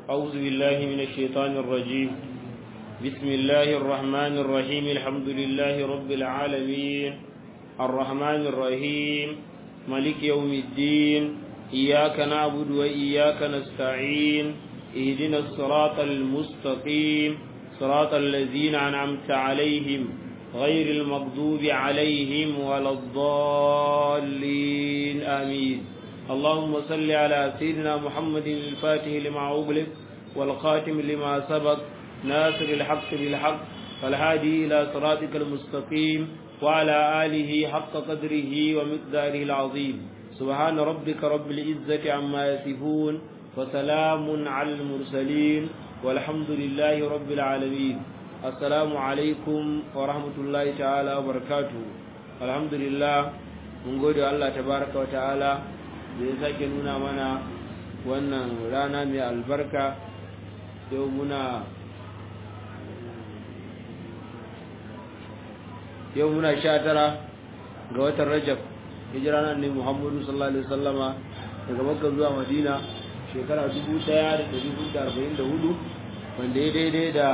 أعوذ بالله من الشيطان الرجيم بسم الله الرحمن الرحيم الحمد لله رب العالمين الرحمن الرحيم ملك يوم الدين إياك نعبد وإياك نستعين اهدنا الصراط المستقيم صراط الذين أنعمت عليهم غير المغضوب عليهم ولا الضالين آمين اللهم صل على سيدنا محمد الفاتح لما أغلق والخاتم لما سبق ناصر الحق بالحق فالهادي إلى صراطك المستقيم وعلى آله حق قدره ومقداره العظيم سبحان ربك رب العزة عما يصفون وسلام على المرسلين والحمد لله رب العالمين السلام عليكم ورحمة الله تعالى وبركاته الحمد لله mun gode Allah tabaraka wa ta'ala da ya sake nuna mana wannan rana mai albarka yau muna yau muna sha tara ga watan rajab hijira nan ne muhammadu sallallahu alaihi wasallama daga makka zuwa madina shekara 1444 wanda ya daidai da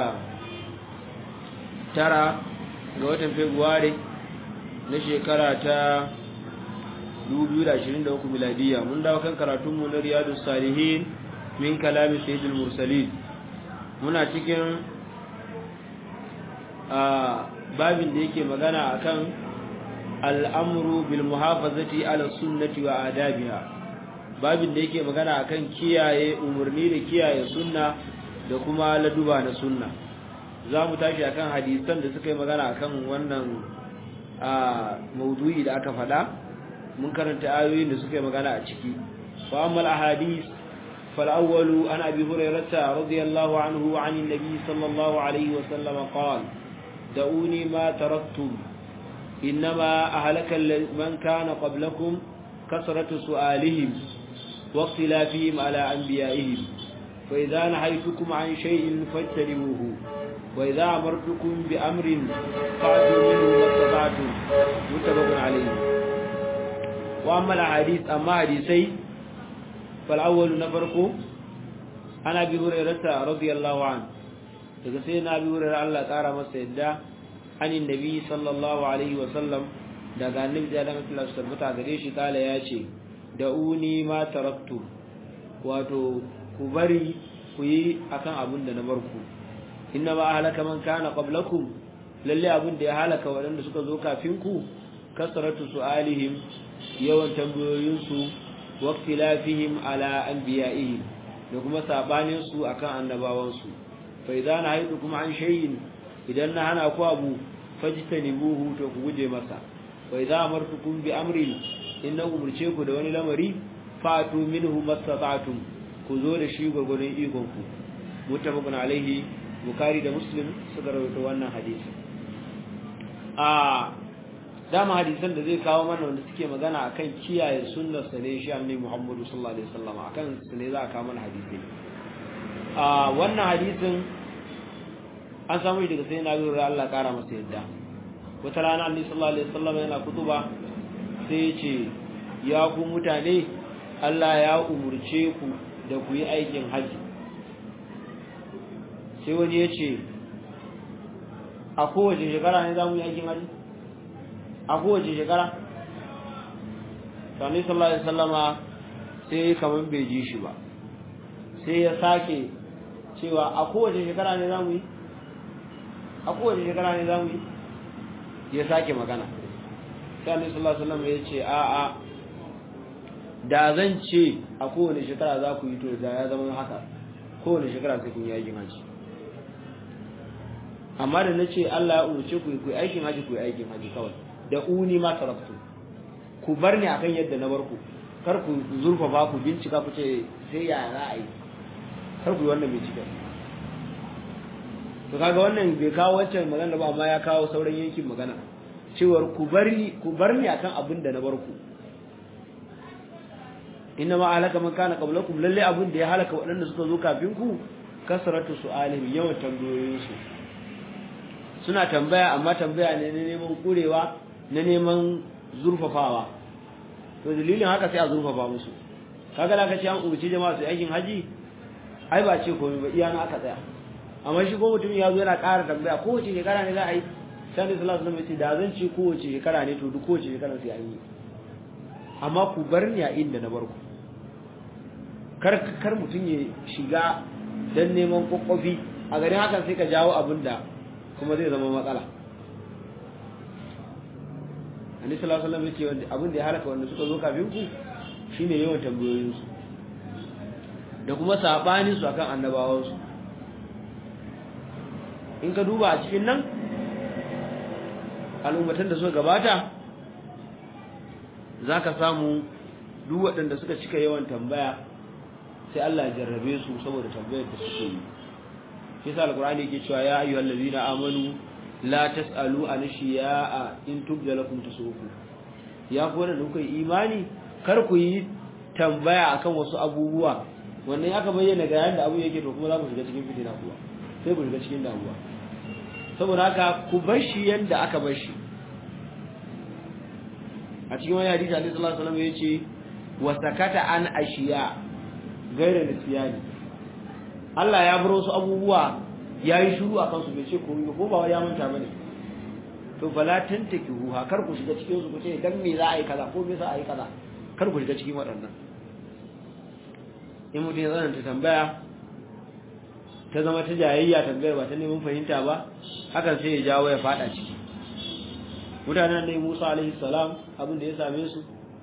tara ga watan februari na shekara ta 2023 miladiya mun dawo kan karatunmu na riyadu salihin min kalami sayyidul mursalin muna cikin a babin da yake magana akan al'amru bil muhafazati ala sunnati wa adabiha babin da yake magana akan kiyaye umarni da kiyaye sunna da kuma laduba na sunna za mu tashi akan hadisan da suka yi magana akan wannan a maudu'i da aka faɗa mun karanta ayoyin da suka yi magana a ciki fa amma al-ahadith fal awwalu an abi hurairah radiyallahu anhu an an-nabi sallallahu alayhi wa sallam qala da'uni ma taraktum inma ahlaka man kana qablakum kasratu su'alihim wa ikhtilafihim ala anbiya'ihim fa idha nahaytukum an shay'in fajtanibuhu wa idha amartukum bi amrin fa'tu minhu mastata'tum muttafaqun alayhi واما الاحاديث اما حديثي فالاول نفرقو انا ابي هريره رضي الله عنه daga sai na bi wurin Allah ƙara masa yadda anin nabi sallallahu alaihi wa sallam daga annabi da Allah sallallahu alaihi wasallam gare shi kala ya ce da uni ma taraktu wato ku bari ku yi akan abin da na bar ku inna ma halaka man kana qablakum lalle abin da ya halaka waɗanda suka zo kafin ku kasratu su'alihim yawan tambayoyinsu waqtilafihim ala anbiya'ihim da kuma sabanin su akan annabawansu fa idan haydukum an shay'in idan na hana ku abu fajtanibuhu to ku guje masa wa idza amartukum bi amrin inna umurce ku da wani lamari fatu minhu mastata'tum ku zo da shi gurgurun ikon ku muttafaqun alaihi bukhari da muslim suka rawaito wannan hadisi a dama hadisan da zai kawo mana wanda suke magana akan kiyaye sunnar sa ne shi annabi Muhammadu sallallahu alaihi wasallam akan su ne za a kawo mana hadisi a wannan hadisin an samu daga sai na lura Allah kara masa yadda wata rana annabi sallallahu alaihi wasallam yana kutuba sai ya ce ya ku mutane Allah ya umurce ku da ku yi aikin haji sai wani ya ce a kowace shekara ne za mu yi aikin haji a kowace shekara sani sallallahu alaihi sallama sai kamar bai ji shi ba sai ya sake cewa a kowace shekara ne zamu yi a kowace shekara ne zamu yi ya sake magana sani sallallahu alaihi sallama ya ce a a da zan ce a kowane shekara za ku yi to da ya zama haka kowane shekara sai kun yi aikin haji amma da na ce Allah ya umarce ku yi aikin haji ku yi aikin haji kawai da uni ma taraktu ku bar ni akan yadda na bar ku kar ku zurfa ba ku bincika ku ce sai ya za a yi kar ku yi wannan bincika to kaga wannan bai kawo wancan magana ba amma ya kawo sauran yankin magana cewar ku bari ku bar ni akan abin da na bar ku inna ma alaka man kana qablakum lalle abin da ya halaka waɗanda suka zo kafin ku kasratu su'alihim yawan tambayoyinsu suna tambaya amma tambaya ne na neman kurewa na neman zurfafawa to dalilin haka sai a zurfafa musu kaga da kace an umarci jama'a su aikin haji ai ba ce komai ba iya na aka tsaya amma shi ko mutum ya zo yana ƙara tambaya kowace shekara ne za a yi sani sallallahu alaihi wasallam da zan ce kowace shekara ne to duk kowace shekara sai an yi amma ku bar ni a inda na bar ku kar kar mutum ya shiga dan neman kokkofi a garin hakan sai ka jawo abin da kuma zai zama matsala Annabi sallallahu alaihi wasallam yace wanda abin da ya halaka wanda suka zo kafin ku shine yawan tambayoyin su da kuma sabanin su akan annabawan su in ka duba a cikin nan al'ummatan da suka gabata zaka samu duk waɗanda suka cika yawan tambaya sai Allah ya jarrabe su saboda tambayar da suke yi shi sa alqur'ani yake cewa ya ayyuhal ladina amanu la tasalu an shiya'a in tubda lakum tasufu ya ku wanda kuka yi imani kar ku yi tambaya akan wasu abubuwa wannan aka bayyana ga yanda abu yake to kuma za mu shiga cikin fitina kuwa sai ku shiga cikin damuwa saboda haka ku bar shi yanda aka bar shi a cikin wani hadisi Annabi sallallahu alaihi wasallam yace wa sakata an ashiya gaira nisiyani Allah ya bar wasu abubuwa yayi shiru a kansu bai ce komai ba ko ba ya manta bane to fala tantaki ha kar ku shiga cikin su ku ce dan me za a yi kaza ko me za a yi kaza kar ku shiga cikin waɗannan in mutum ya tsananta tambaya ta zama ta jayayya tambayar ba ta neman fahimta ba hakan sai ya jawo ya fada ciki mutanen da Musa alaihi salam abin da ya same su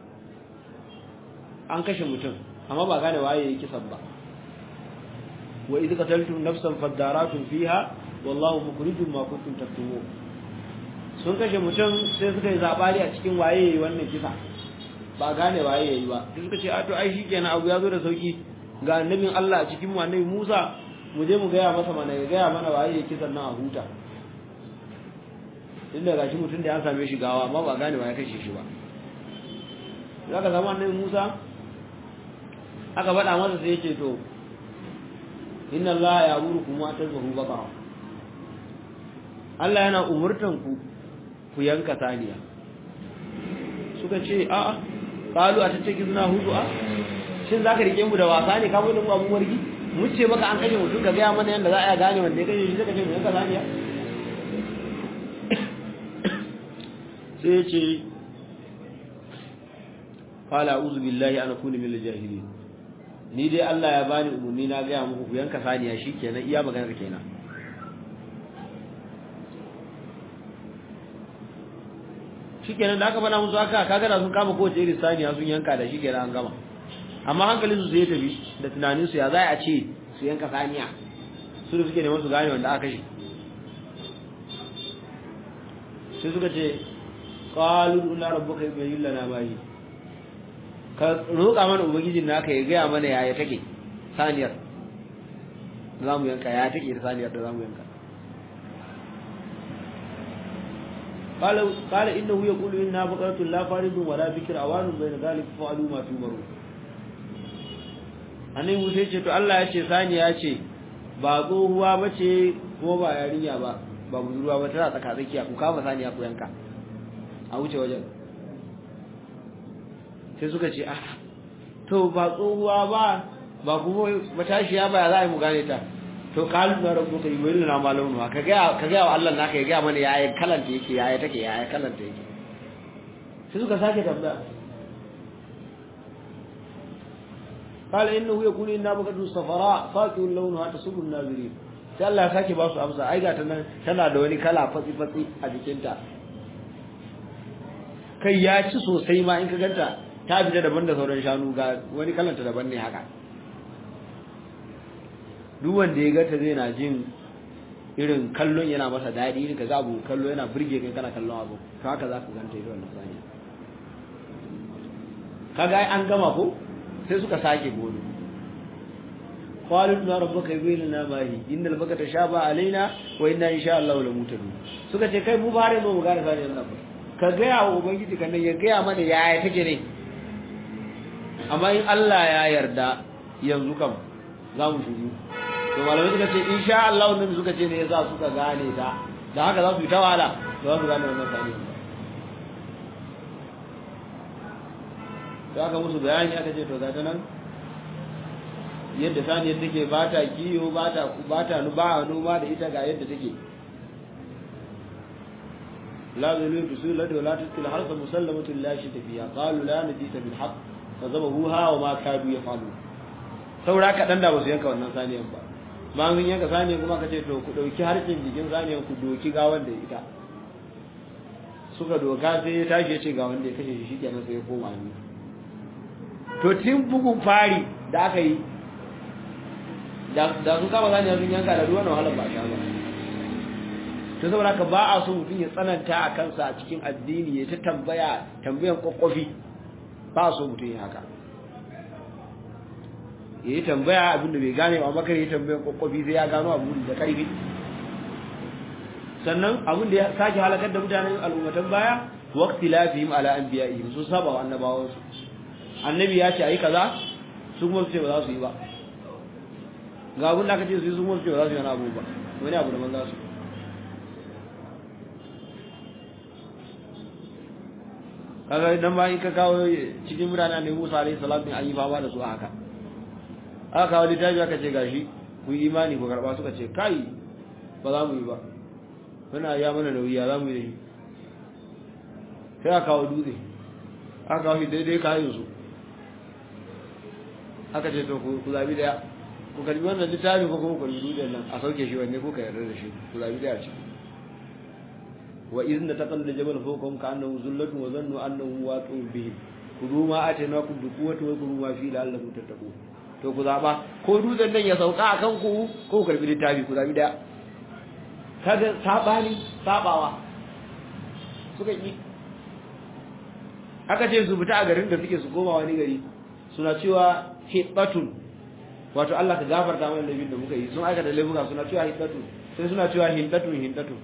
an kashe mutum amma ba gane waye yake kisan ba wa idh qataltum nafsan fadaratun fiha wallahu mukhrijum ma kuntum taktumun sun kashe mutum sai suka yi zabari a cikin waye yayi wannan kisa ba gane waye yayi ba sai suka ce a to ai shikenan abu ya zo da sauki ga annabin Allah a cikin mu annabi Musa mu je mu gaya masa mana ya gaya mana waye yayi kisan nan a huta inda gashi mutum da ya same shi gawa amma ba gane waye kashe shi ba zaka zama annabi Musa aka faɗa masa sai yake to inna Allah ya buru kuma ta zuhu baqara Allah yana umurtan ku ku yanka saniya suka ce a a qalu a tace kizna hudu a shin zaka rike mu da wasa ne ka mu da mu abun wargi mu ce maka an kashe mutum ka ga mana yanda za a gane wanda ya kashe shi zaka ce mu yanka saniya sai ya ce qala a'udhu billahi an akuna minal jahilin ni dai Allah ya bani umurni na ga muku ku yanka saniya shikenan iya maganar kenan shikenan da aka bana musu haka kaga da sun kama kowace irin saniya sun yanka da shikenan an gama amma hankalin su sai ya tafi da tunanin su ya za a ce su yanka saniya su da suke neman su gane wanda aka shi sai suka ce qalu inna rabbuka yubayyin lana ma yi ka roƙa mana ubangijin naka ya gaya mana yaya take saniyar za mu yanka ya take da saniyar da za mu yanka قال إنه يقول إنها بقرة لا فارض ولا بكر أوان بين ذلك فعلوا ما تؤمرون annabi Musa ya ce to Allah ya ce sani ya ce ba tsohuwa ba ce kuma ba yarinya ba ba budurwa ba tana tsaka tsakiya ku kama saniya ku yanka a wuce wajen sai suka ce ah to ba tsohuwa ba ba kuma matashiya ba ya za a yi mu gane ta to kalu na rabu ka yi wani na malamu ka ga ka ga wa Allah naka ya ga mana yaya kalanta yake yaya take yaya kalanta yake sai suka sake tambaya قال انه يقول انها بقره صفراء فاقع لونها تسر الناظرين sai Allah ya sake ba su amsa ai ga ta nan tana da wani kala fatsi fatsi a jikinta kai ya ci sosai ma in ka ganta ta fita daban da sauran shanu ga wani kalanta daban ne haka duk wanda ya gata zai na jin irin kallon yana masa daɗi irin ka ga abu kallo yana burge kai kana kallon abu to haka za ka ganta ita wannan sani kaga ai an gama ko sai suka sake gobe qalu na rabbuka yubayyana ma hi innal baka tashaba alaina wa inna insha Allah la mutadu suka ce kai mu bare mu gane sani nan ka ga ya ubangiji kan ya ga mana yaya take ne amma in Allah ya yarda yanzu kam za mu shiru to malamai suka ce insha Allah wannan suka ce ne yasa suka gane ta da haka za su yi ta wahala za su gane wannan sani to aka musu bayani aka ce to ga ta nan yadda saniyar take ba ta kiyo ba ta ba ta ba noma da ita ga yadda take la zalu bisul ladu la tusil harsa musallamatu la shi tafiya qalu la nadita bil haqq fa zabahuha wa ma kadu yafalu saura kadan da basu yanka wannan saniyan ba ma mun yanka saniyan kuma kace to ku dauki harshen jikin saniyan ku doki gawan da ita suka doka sai ya tashi ya ce ga wanda ya kashe shi kenan sai ya koma ni to tun bugun fari da aka yi da sun kama zani sun yanka da ruwan wahalar ba sha ba to saboda ka ba a so mutum ya tsananta a kansa a cikin addini ya ta tambaya tambayan kwakwafi ba a so mutum ya haka ya yi tambaya abin da bai gane ba makar ya tambayan kwakwafi sai ya gano abu da karfi sannan abin da ya sake halakar da mutanen al'ummatan baya waqti lafihim ala anbiya'ihim sun saba wa annabawansu annabi ya ce ayi kaza su kuma su ce ba za su yi ba ga abin da aka ce su yi su kuma su ce ba za su yi wani abu ba wani abu da man za su kaga idan ba in ka kawo cikin mutane ne Musa alaihi salatu an yi fama da su a haka aka kawo littafi aka ce gashi ku yi imani ku karba suka ce kai ba za mu yi ba muna ya mana nauyi ya za mu yi da shi sai aka kawo dutse aka kawo shi daidai kayan su aka ce to ku zabi daya ku karbi wannan littafin ko kuma ku karbi dutsen nan a sauke shi wanne ko ka yarda da shi ku zabi daya ce wa izna taqalla jabal fawqahum ka'annahu zullatun wa zannu annahu waqi'un bihim kudu ma atainakum bi quwwati wa kudu ma fi la'allakum tattaqun to ku zaba ko dutsen nan ya sauka akan ku ko ku karbi littafi ku zabi daya kaga sabani sabawa suka yi aka ce su fita a garin da suke su koma wani gari suna cewa hibbatun wato Allah ka gafarta mana laifin da muka yi sun aikata laifuka suna cewa hibbatun sai suna cewa hindatun hindatun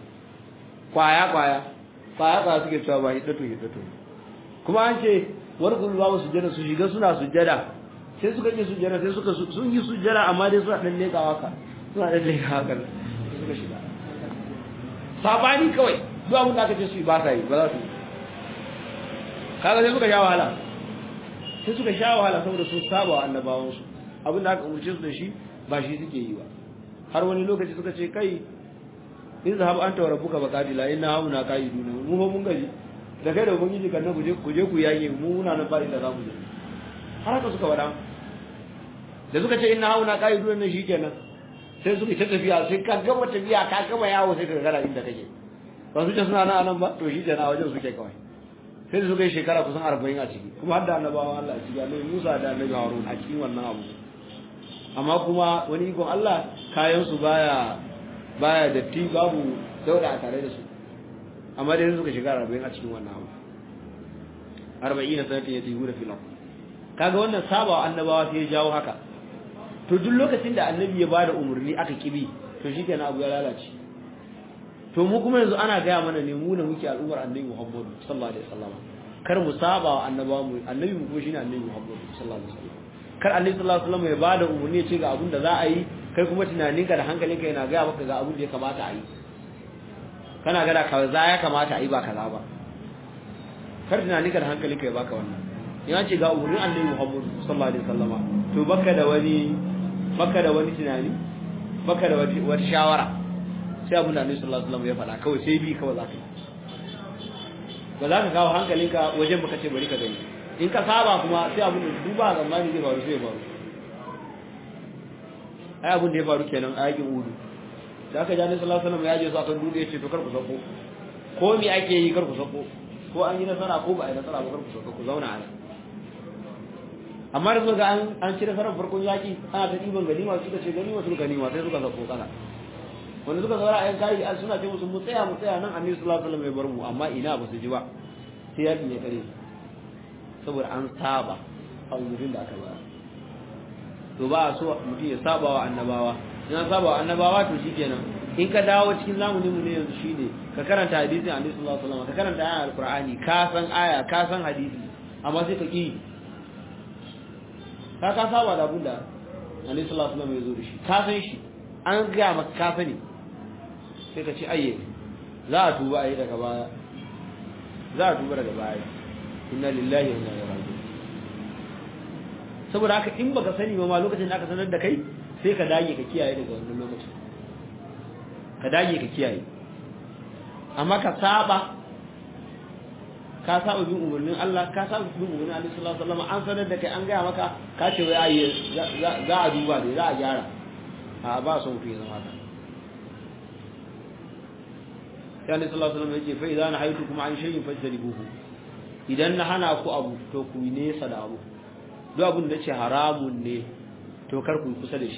kwaya kwaya kwaya kwaya suke cewa ba hibbatun hibbatun kuma an ce warkul babu sujjada su shiga suna sujjada sai suka yi sujjada sai suka sun yi sujjada amma dai suna dan lekawa ka suna dan lekawa ka suka shiga sabani kawai duk abin da aka ce su ba sa yi ba za su yi kaga sai suka sha wahala sai suka sha wahala saboda sun saba wa annabawansu abin da aka umurce su da shi ba shi suke yi ba har wani lokaci suka ce kai in zahab anta wa rabbuka baqadila inna hauna qaiduna mu fa mun gaji da kai da ubangiji kan ku je ku je ku yage mu muna nan fari da zamu je har haka suka wada da suka ce inna hauna qaiduna ne shikenan sai suka ta tafiya sai ka gama tafiya ka gama yawo sai ka gara inda kake ba su ce suna nan anan ba to shi kenan a wajen suke kawai sai da suka yi shekara kusan arba'in a ciki kuma har da annabawa Allah a ciki annabi Musa da annabi Harun a cikin wannan abu amma kuma wani ikon Allah kayan su baya baya datti babu dauda a tare da su amma dai suka shiga arba'in a cikin wannan abu arba'in sanatin ya tihu da filan kaga wannan sabawa annabawa sai ya jawo haka to duk lokacin da annabi ya bada umarni aka kibi to shikenan abu ya lalace to mu kuma yanzu ana gaya mana ne mu da muke al'ummar annabi Muhammad sallallahu alaihi wasallam kar mu saba wa annabawa mu annabi mu kuma shine annabi Muhammad sallallahu alaihi wasallam kar annabi sallallahu alaihi wasallam ya bada umarni ya ce ga abin da za a yi kai kuma tunaninka da hankalinka yana gaya maka ga abin da ya kamata a yi kana gada kaza ya kamata a yi ba kaza ba kar tunaninka da hankalinka ya baka wannan ya ce ga umarnin annabi Muhammad sallallahu alaihi wasallam to baka da wani baka da wani tunani baka da wata shawara sai abin da annabi sallallahu alaihi wasallam ya faɗa kawai sai bi kawai zaka ba za ka kawo hankalinka wajen baka ce bari ka gani in ka saba kuma sai abin da duba zamani zai faru sai faru ai abin da ya faru kenan a yakin udu da aka jani sallallahu alaihi wasallam ya je su akan dutse ya ce to kar ku sako ko me ake yi kar ku sako ko an yi nasara ko ba a yi nasara ba kar ku sako ku zauna a nan amma da suka an an ci nasarar farkon yaki ana ta ɗiban ganima suka ce ganima suka ganima sai suka sako kana wanda suka zaura a yan kayi an suna ce musu mu tsaya mu tsaya nan annabi sallallahu alaihi wasallam ya bar mu amma ina ba su ji ba sai yakin ya kare saboda an saba a umurin da aka bayar to ba a so mutum ya saba wa annabawa in an saba wa annabawa to shikenan in ka dawo cikin zamanin mu ne yanzu shine ka karanta hadisin annabi sallallahu alaihi wasallam ka karanta ayan alqur'ani ka san aya ka san hadisi amma sai ka ki ka ka saba da abin da annabi sallallahu alaihi wasallam ya zo da shi ka san shi an ga maka ka sani sai ka ce ayye za a tuba ayi daga baya za a tuba daga baya inna lillahi wa inna ilaihi raji'un saboda haka in baka sani ba ma lokacin da aka sanar da kai sai ka dage ka kiyaye daga wannan lokacin ka dage ka kiyaye amma ka saba ka saba bin umarnin Allah ka saba bin umarnin Allah sallallahu alaihi wasallam an sanar da kai an gaya maka ka ce wai ayi za a duba ne za a gyara a ba son ku zama haka ya ne sallallahu alaihi wasallam yake fa idan haytukum an shay'in fajtanibuhu idan na hana ku abu to ku yi nesa da abu duk abin da ce haramun ne to kar ku kusa da shi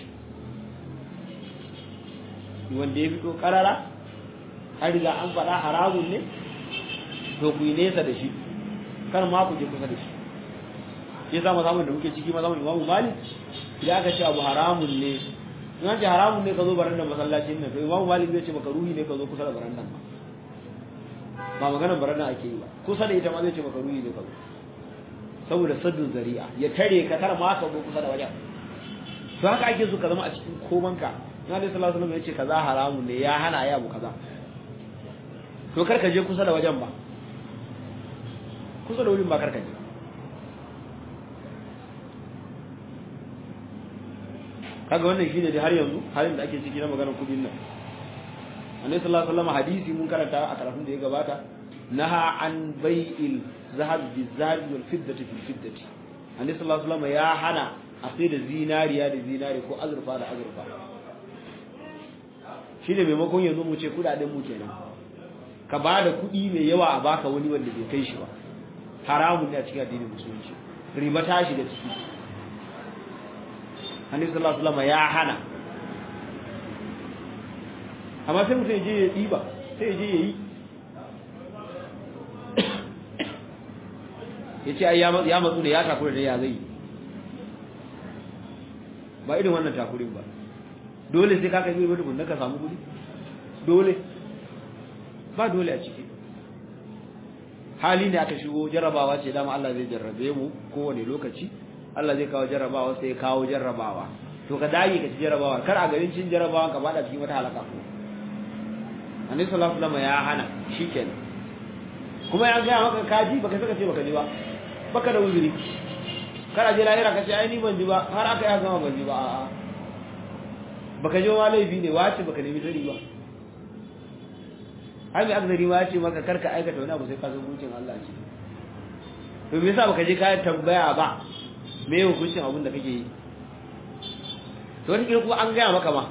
wanda ya fito karara har riga an faɗa haramun ne to ku yi nesa da shi kar ma ku je kusa da shi ya sa mazamun da muke ciki mazamun imamu malik idan aka ce abu haramun ne in an ce haramun ne ka zo barandan masallacin nan to imamu malik zai ce maka ruhi ne ka zo kusa da barandan ba ba maganar barandan ake yi ba kusa da ita ma zai ce maka ruhi ne ka zo saboda saddun zari'a ya tare ka kar ma ka zo kusa da wajen to haka ake so ka zama a cikin komanka na dai sallallahu alaihi wasallam ya ce kaza haramun ne ya hana ya abu kaza to kar ka je kusa da wajen ba kusa da wurin ba kar ka je kaga wannan shine dai har yanzu halin da ake ciki na maganar kudin nan annabi sallallahu alaihi wasallam hadisi mun karanta a karatun da ya gabata naha an bai'il zahab bizahab wal fiddati fil fiddati annabi sallallahu alaihi wasallam ya hana a sai da zinariya da zinari ko azurfa da azurfa shine maimakon yanzu mu ce kudaden mu kenan ka ba da kuɗi mai yawa a baka wani wanda bai kai shi ba haramun ne a cikin addinin musulunci riba ta shiga ciki annabi sallallahu alaihi wasallam ya hana amma sai mutum je ya diba sai je ya yi ya ce ai ya matsu ne ya takura da ya zai ba irin wannan takurin ba dole sai ka kai wani bunda ka samu kudi dole ba dole a ciki hali ne aka shigo jarrabawa ce dama Allah zai jarrabe mu kowane lokaci Allah zai kawo jarrabawa sai kawo jarrabawa to ka dage ka ci jarrabawa kar a garin cin jarrabawa ka bada cikin wata halaka ko Annabi sallallahu alaihi wasallam ya hana shikenan kuma ya ga maka kaji baka saka ce baka ji ba baka da uzuri kar a je lahira ka ce ai ni ban ji ba har aka ya gama ban ji ba a'a baka ji wa laifi ne wace baka nemi sani ba ai mai akzari ma ce maka karka aikata wani abu sai ka san hukuncin Allah ce to me yasa baka je ka tambaya ba me hukuncin abin da kake yi to wani kuma an gaya maka ma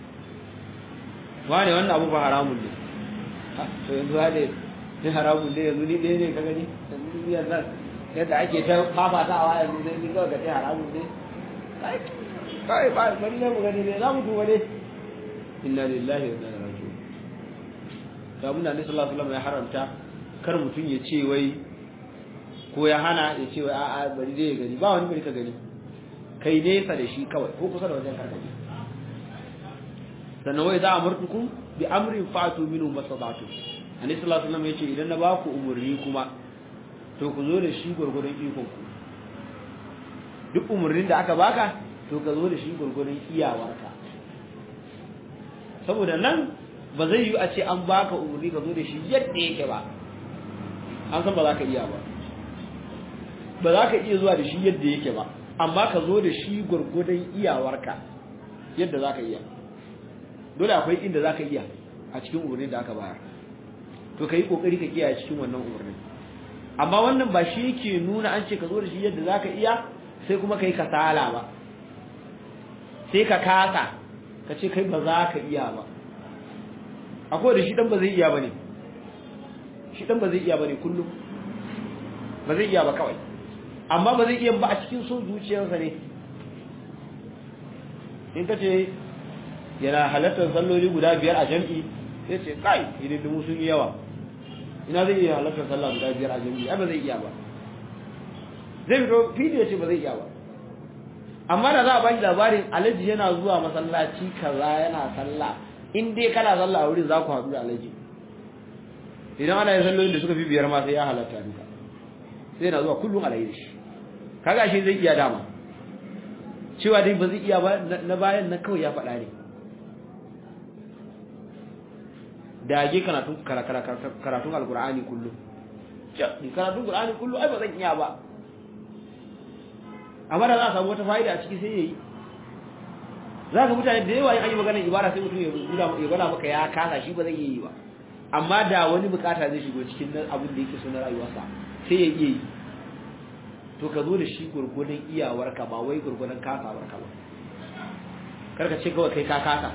wane wannan abu ba haramun ne to yanzu hade ne haramun ne yanzu ni ɗaya ne ka gani yanzu ni yanzu yadda ake ta fafatawa yanzu sai ni kawai ka ce haramun ne kai ba bari ne mu gani ne za mu duba ne inna lillahi wa inna ilaihi raji'un da abin da Annabi sallallahu alaihi wasallam ya haramta kar mutum ya ce wai ko ya hana ya ce wai a'a bari dai ya gani ba wani bari ka gani kai nesa da shi kawai ko kusa da wajen karkaje sannan wai za a murtukum bi amrin fatu minhu masadatu Annabi sallallahu alaihi wasallam ya ce idan na baku umurni kuma to ku zo da shi gurgurun ikon ku duk umurnin da aka baka to ka zo da shi gurgurun iyawarka saboda nan ba zai yi a ce an baka umarni ka zo da shi yadda yake ba an san ba za ka iya ba ba za ka iya zuwa da shi yadda yake ba amma ka zo da shi gwargwadon iyawarka yadda za ka iya dole akwai inda za ka iya a cikin umarnin da aka bayar to ka yi kokari ka kiyaye cikin wannan umarnin amma wannan ba shi yake nuna an ce ka zo da shi yadda za ka iya sai kuma ka yi kasala ba sai ka kasa ka ce kai ba za ka iya ba akwai da shi dan ba zai iya bane shi dan ba zai iya bane kullum ba zai iya ba kawai amma ba zai iya ba a cikin son zuciyarsa ne in ka ce yana halartar salloli guda biyar a jam'i sai ce kai idan dumu sun yi yawa ina zai iya halartar sallah guda biyar a jam'i ai ba zai iya ba zai fito fili ya ce ba zai iya ba amma da za a baki labarin alaji yana zuwa masallaci kaza yana sallah in dai kana sallah a wurin za ku haɗu da alaji idan ana yin sallolin da suka fi biyar ma sai ya halatta duka sai na zuwa kullum alayi da shi kaga shi zai iya dama cewa dai ba zai iya ba na bayan na kawai ya faɗa ne dage karatun karatun alkur'ani kullum karatun alkur'ani kullum ai ba zan iya ba amma da za a samu wata fa'ida a ciki sai yayi za ka mutane da yawa yin an yi maganar ibada sai mutum ya gwada maka ya kasa shi ba zai yi ba amma da wani bukata zai shigo cikin abin da yake so na rayuwarsa sai ya iya yi to ka zo da shi gurgunan iyawarka ba wai gurgunan kasawarka ba karka ce kawai kai ka kasa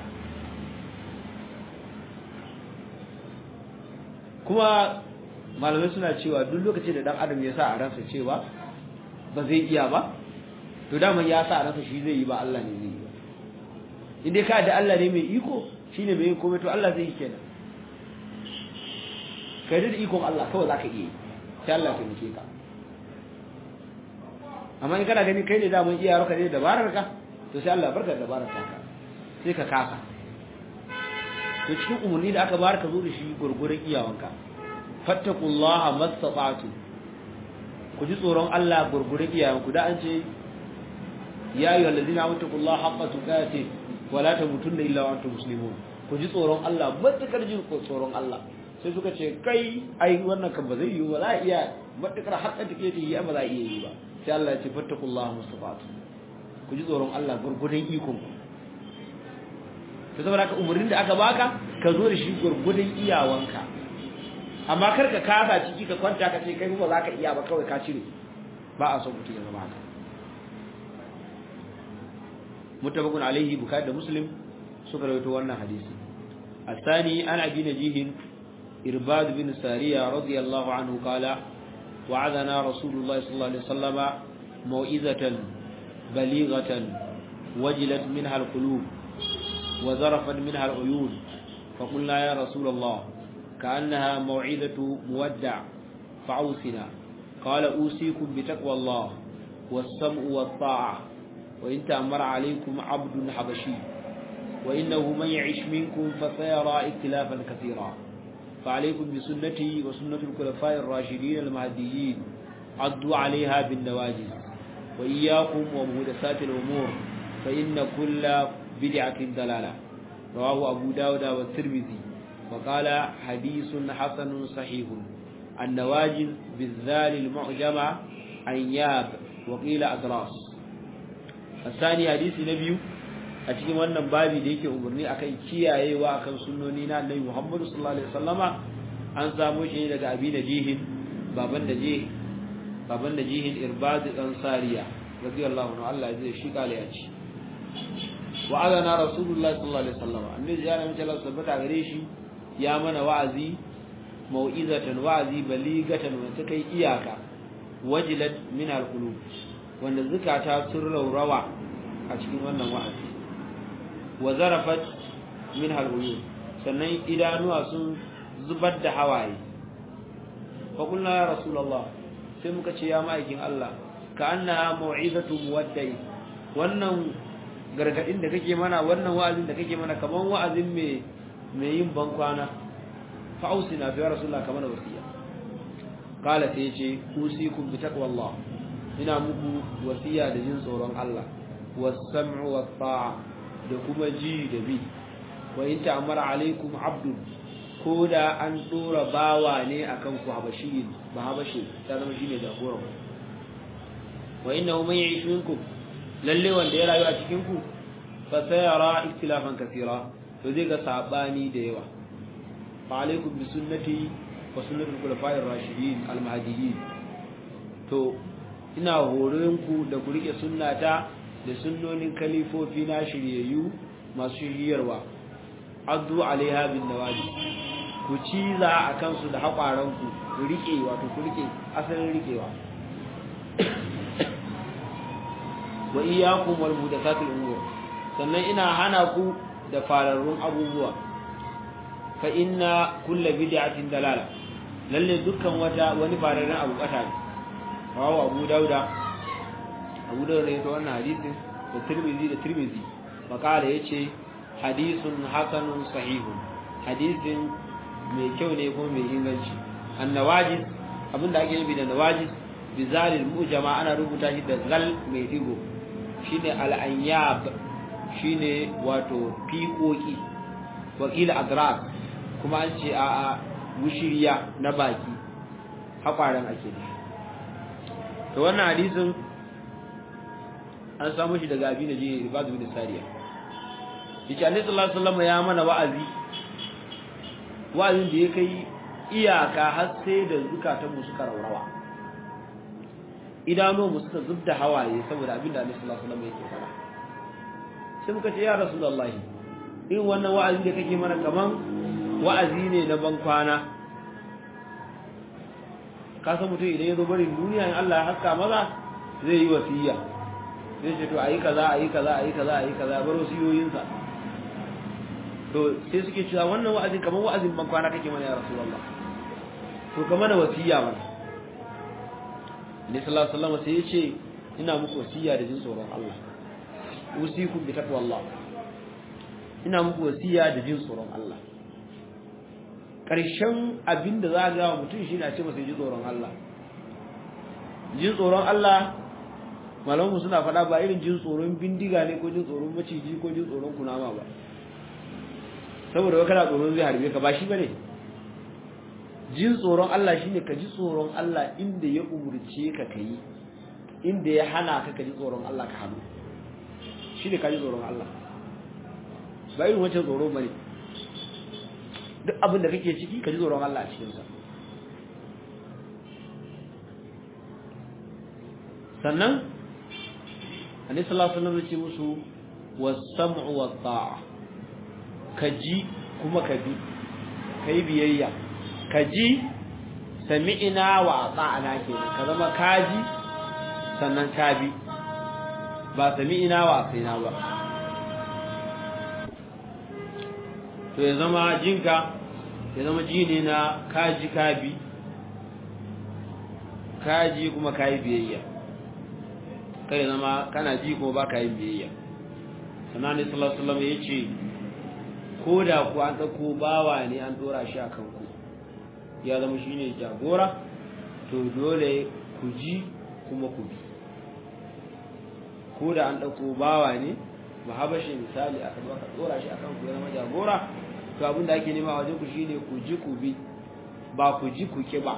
kuma malamai suna cewa duk lokacin da dan adam ya sa a ransa cewa ba zai iya ba to daman ya sa a ransa shi zai yi ba Allah ne zai yi ba in dai ka da Allah ne mai iko shine mai yin komai to Allah zai yi kenan kai da ikon Allah kawai zaka iya yi sai Allah ya nike ka amma in kana gani kai ne daman iya raka ne dabarar ka to sai Allah barka da dabarar ka sai ka kasa to cikin umarni da aka bayar ka zo da shi gurgurun iyawanka fattaqullaha mastata'tu ku ji tsoron Allah gurgurun iyawanku da an ce ya ayyuhal ladina amtaqullaha haqqa tuqatih wa la tamutunna illa wa antum muslimun ku ji tsoron Allah matakar jin tsoron Allah sai suka ce kai ai wannan kan ba zai yi ba za a iya matakar haƙƙa take ta yi ba za a iya yi ba sai Allah ya ce fattaqullaha mastata'tu ku ji tsoron Allah gurgurun ikon ku to saboda ka umurnin da aka baka ka zo da shi gurgudun iyawanka amma kar ka kasa ciki ka kwanta ka ce kai ba za ka iya ba kawai ka cire ba a son mutum ya zama haka mutabakun alaihi bukhari da muslim suka rawaito wannan hadisi الثاني عن أبي نجيه إرباد بن سارية رضي الله عنه قال وعدنا رسول الله صلى الله عليه وسلم موئزة بليغة وجلت منها القلوب وذرفت منها العيون فقلنا يا رسول الله كأنها موعظة مودع فعوسنا قال أوصيكم بتقوى الله والسمع والطاعة وإن تأمر عليكم عبد حبشي وإنه من يعش منكم فسيرى اختلافا كثيرا فعليكم بسنتي وسنة الخلفاء الراشدين المهديين عضوا عليها بالنواجذ وإياكم ومهدسات الأمور فإن كل بدعة ضلالة رواه أبو داود والترمذي وقال حديث حسن صحيح النواجذ بالذال المعجمة أنياب وقيل أدراس الثاني حديث نبي أتكلم أن بابي ديك أمرني أكي كياي وأكن سنونينا النبي محمد صلى الله عليه وسلم أن سامو شيء لك أبي نجيه بابن نجيه بابن نجيه إرباد الأنصارية رضي الله عنه الله يجزيه شيك عليه wa'azana rasulullahi sallallahu alaihi wasallam annabi ya nabi sallallahu alaihi wasallam gare shi ya mana wa'azi mau'izatan wa'azi baligatan wanda kai iyaka wajilat min alqulub wanda zakata sun raurawa a cikin wannan wa'azi wa zarafat min aluyun sannan idanuwa sun zubar da hawaye fa kullu ya rasulullah sai muka ce ya ma'aikin Allah ka annaha mau'izatu muwaddai wannan gargadin da kake mana wannan wa'azin da kake mana kaman wa'azin me me yin bankwana fa ausina fi rasulullah kaman wasiya kala sai yace usikum bi taqwallah ina muku wasiya da jin tsoron Allah was-sam'u wat-ta'a da kuma ji da bi wa in ta'amara alaikum abdun ko da an dora bawa ne akan ku habashi ba habashi ta zama shine jagoran wa innahu man ya'ish minkum lalle wanda ya rayu a cikin ku fa sayara ikhtilafan kaseera to zai ga sabani da yawa fa alaikum bi sunnati wa sunnatul khulafa'ir rashidin al mahdiyyin to ina horon ku da ku rike sunnata da sunnonin kalifofi na shiryayyu masu shiryarwa addu alaiha bin nawaji ku ciza a kansu da haƙwaranku ku rike wato ku rike asalin rikewa wa iyyakum wal muhdathatil umur sannan ina hana ku da fararrun abubuwa fa inna kull bid'atin dalala lalle dukkan wata wani fararrun abu kata ne rawu abu dauda abu dauda ne to wannan hadisin da tirmizi da tirmizi makala yace hadisun hasanun sahihun hadisin mai kyau ne kuma mai inganci annawajis abinda ake nufi da nawajis bizalil mujama ana rubuta shi da zal mai digo shine al'anyab shine wato fiƙoƙi wakila adrak kuma an ce a wushiriya na baki haƙwaran ake da to wannan hadisin an samu shi daga abin da je ribadu bin sariya yace annabi sallallahu alaihi wasallam ya mana wa'azi wa'azin da ya kai iyaka har sai da zukatan mu suka raurawa idanu mu suka zubda hawaye saboda abin da annabi sallallahu alaihi wasallam yake fara sai muka ce ya rasulullahi irin wannan wa'azi da kake mana kaman wa'azi ne na ban kwana ka san mutum idan ya zo barin duniya in Allah ya haska maza zai yi wasiya zai ce to ayi kaza ayi kaza ayi kaza ayi kaza bar wasiyoyinsa to sai suke cewa wannan wa'azin kaman wa'azin ban kwana kake mana ya rasulullah to kamar da wasiya mana ne sallallahu alaihi wasallam sai ya ce ina muku wasiya da jin tsoron Allah usikum bi taqwallah ina muku wasiya da jin tsoron Allah ƙarshen abin da za ga mutum shi na ce masa ji tsoron Allah jin tsoron Allah malamu suna faɗa ba irin jin tsoron bindiga ne ko jin tsoron maciji ko jin tsoron kunama ba saboda wa kana tsoron zai harbe ka ba shi bane jin tsoron Allah shine ka ji tsoron Allah inda ya umurce ka kai inda ya hana ka ka ji tsoron Allah ka hannu shine ka ji tsoron Allah ba irin wancan tsoro bane duk abin da kake ciki ka ji tsoron Allah a cikinsa sannan annabi sallallahu alaihi wasallam ya ce musu was-sam'u wat-ta'a ka ji kuma ka bi kai biyayya ka ji sami'ina wa ata'ana kenan ka zama ka ji sannan ka bi ba sami'ina wa asaina ba to ya zama jinka ya zama ji ne na kaji kabi kaji kuma kayi biyayya kai zama kana ji kuma ba ka yin biyayya sannan ne sallallahu alaihi wasallam yace ko da ku an dauko bawa ne an dora shi akan ku ya zama shine jagora to dole ku ji kuma ku bi ko da an dauko bawa ne ba habashe misali aka zo aka dora shi akan ku ya zama jagora to abin da ake nema wajen ku shine ku ji ku bi ba ku ji ku ki ba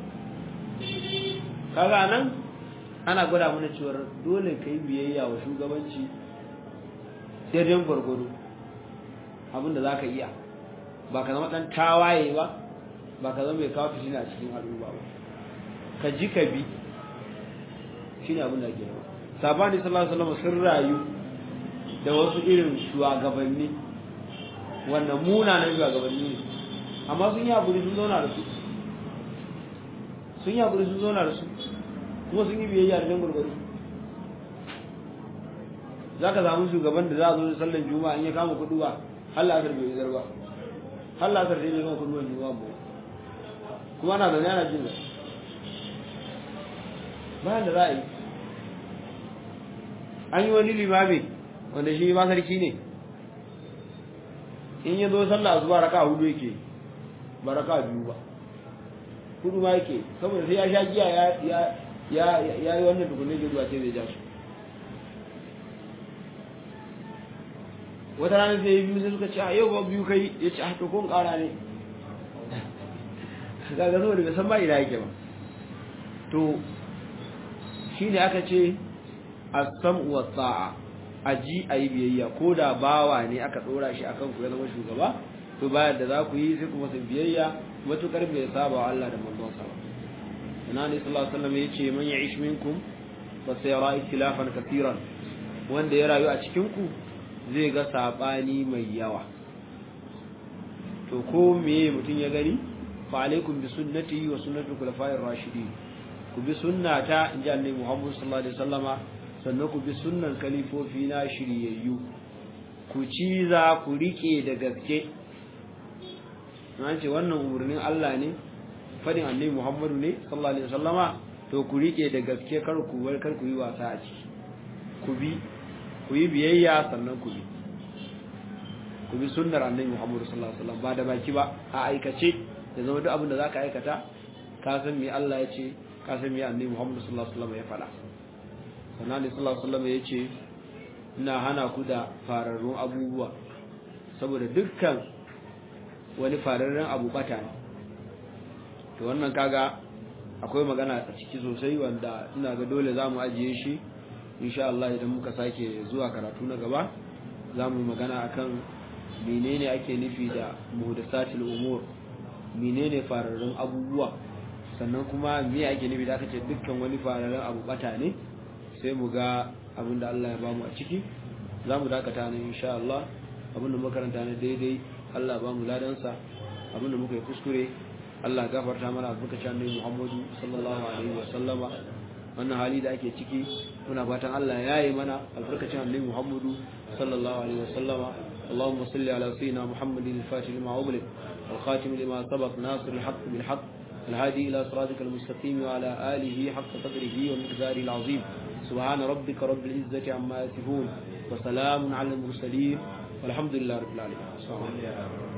kaga nan ana gwada mana cewa dole kai biyayya wa shugabanci sai dai gwargwado abin da zaka iya ba ka zama dan tawaye ba ba ka zama mai kawo fitina a cikin al'umma ba ka ji ka bi shine abin da ake nema sabani sallallahu alaihi wasallam sun rayu da wasu irin shugabanni wannan munanan shugabanni ne amma sun yi haƙuri sun zauna da su sun yi haƙuri sun zauna da su kuma sun yi biyayya da jan gurguru za ka samu shugaban da za a zo da sallan juma'a in ya kama kudu ba halla asar bai zar ba halla asar sai bai kama kudu wani juma'a ba kuma ana zaune ana jin zai bayan da za a yi an yi wani limami wanda shi ma sarki ne in ya zo sallah zuwa raka hudu yake ba raka biyu ba hudu ma yake saboda sai ya sha giya ya ya ya ya yi wannan tukunne da zuwa sai zai ja su wata rana sai biyu sai suka ce a yau ba biyu kai ya ce a to kun kara ne kaga saboda bai san ba ina yake ba to shine aka ce as-sam'u was-sa'a aji ayi biyayya ko da bawa ne aka dora shi akan ku ya zama shugaba to bayan da za ku yi sai kuma su biyayya matukar bai saba wa Allah da manzon sa ba ina ne sallallahu alaihi wasallam yace man ya'ish minkum fa sayara ikhtilafan katiran wanda ya rayu a cikin ku zai ga sabani mai yawa to ko meye mutun ya gani fa alaikum bi sunnati wa sunnati khulafa'ir rashidin ku bi sunnata inji annabi Muhammad sallallahu alaihi wasallama sannan ku bi sunnan kalifofi na shiryayyu ku ci za ku rike da gaske na ce wannan umarnin Allah ne fadin annabi Muhammadu ne sallallahu alaihi wasallama to ku rike da gaske kar ku bar kar ku yi wasa a ciki ku bi ku yi biyayya sannan ku bi ku bi sunnar annabi Muhammadu sallallahu alaihi wasallam ba da baki ba a aikace da zama duk abin da zaka aikata ka san me Allah ya ce ka san me annabi Muhammadu sallallahu alaihi wasallam ya faɗa sannan da sallallahu alaihi wasallam ya ce ina hana ku da fararrun abubuwa saboda dukkan wani fararren abu bata ne to wannan kaga akwai magana a ciki sosai wanda ina ga dole za mu ajiye shi insha Allah idan muka sake zuwa karatu na gaba za mu magana akan menene ake nufi da muhdasatul umur menene fararrun abubuwa sannan kuma me ake nufi da aka ce dukkan wani fararrun abu bata ne sai mu ga abin da Allah ya bamu a ciki za mu dakata ne insha Allah abin da makaranta ne daidai Allah ba mu ladansa abin da muka yi kuskure Allah gafarta mana albarkacin annabi Muhammadu sallallahu alaihi wa sallama wannan hali da ake ciki muna fatan Allah ya yi mana albarkacin annabi Muhammadu sallallahu alaihi wa sallama اللهم صل على سيدنا محمد الفاتح لما أغلق والخاتم لما سبق ناصر الحق بالحق الهادي إلى صراطك المستقيم وعلى آله حق قدره ومقداره العظيم سبحان ربك رب العزة عما يصفون وسلام على المرسلين والحمد لله رب العالمين